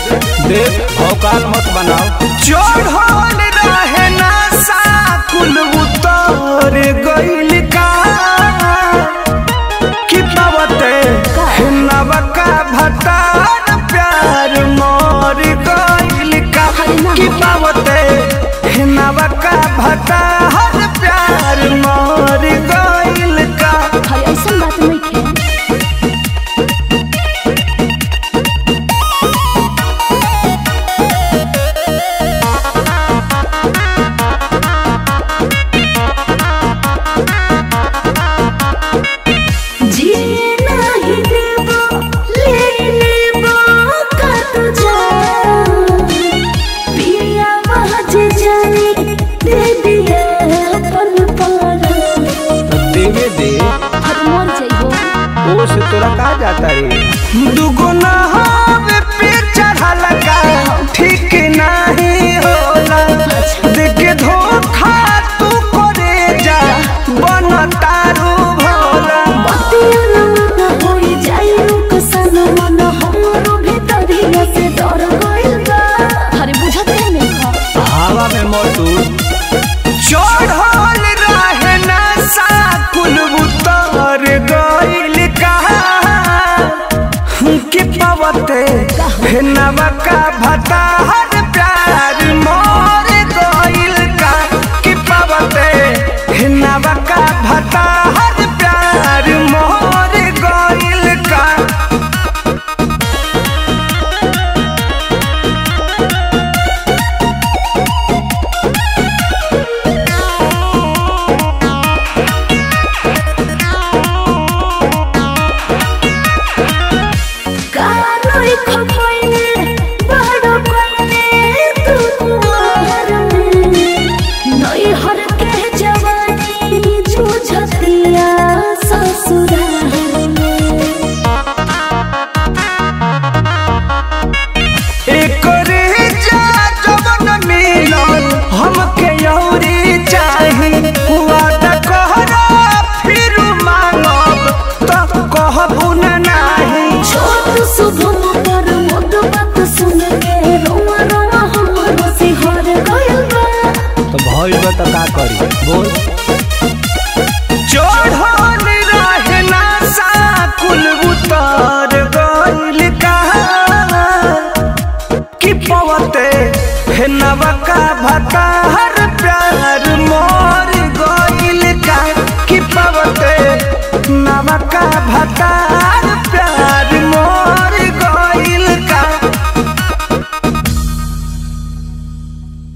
देख देख औकाल मत बनाओ चढ़ल रहे नशा कुल उतर गइल का कि पावते नवका भतार प्यार मर गइल का कि पावते नवका भतार प्यार मर गइल का हर ऐसा बात नहीं खे जिए नाही देबो ले लेबो का तू जान पिया बहज जानी दे दिया पल पर तो देवे दे हर मोर जइबो ओ से तोरा कहा जाता रे दुगुना हवे पे चढ़ल का ठीक नहीं होला देखे धोखा तू करे जा बन तारू भोला बतिया ना होई जाई रुक सन मन हमरो भीतरिया से डर गइल बा अरे बुझत नहीं खा हवा में मोटू चढ़ल रहे नशा कुल उतर गइल का कि पावते नवका भतार प्यार मोर गइल का कि पावते नवका भतार प्यार मोर गइल का कानोई खपैले बड़ कोइले तू कुआर में नई हर के जवानी जूझतिया ससुराल में एकरे जा जवन मिलन हमके यौरी चाही वादा कहरा फिर मांगब त कहबू न नाही छोट शुभम पर मोद बात सुन के रोआ रोआ हमरो से हर गइल बा तो भइल बा तो का करी बोल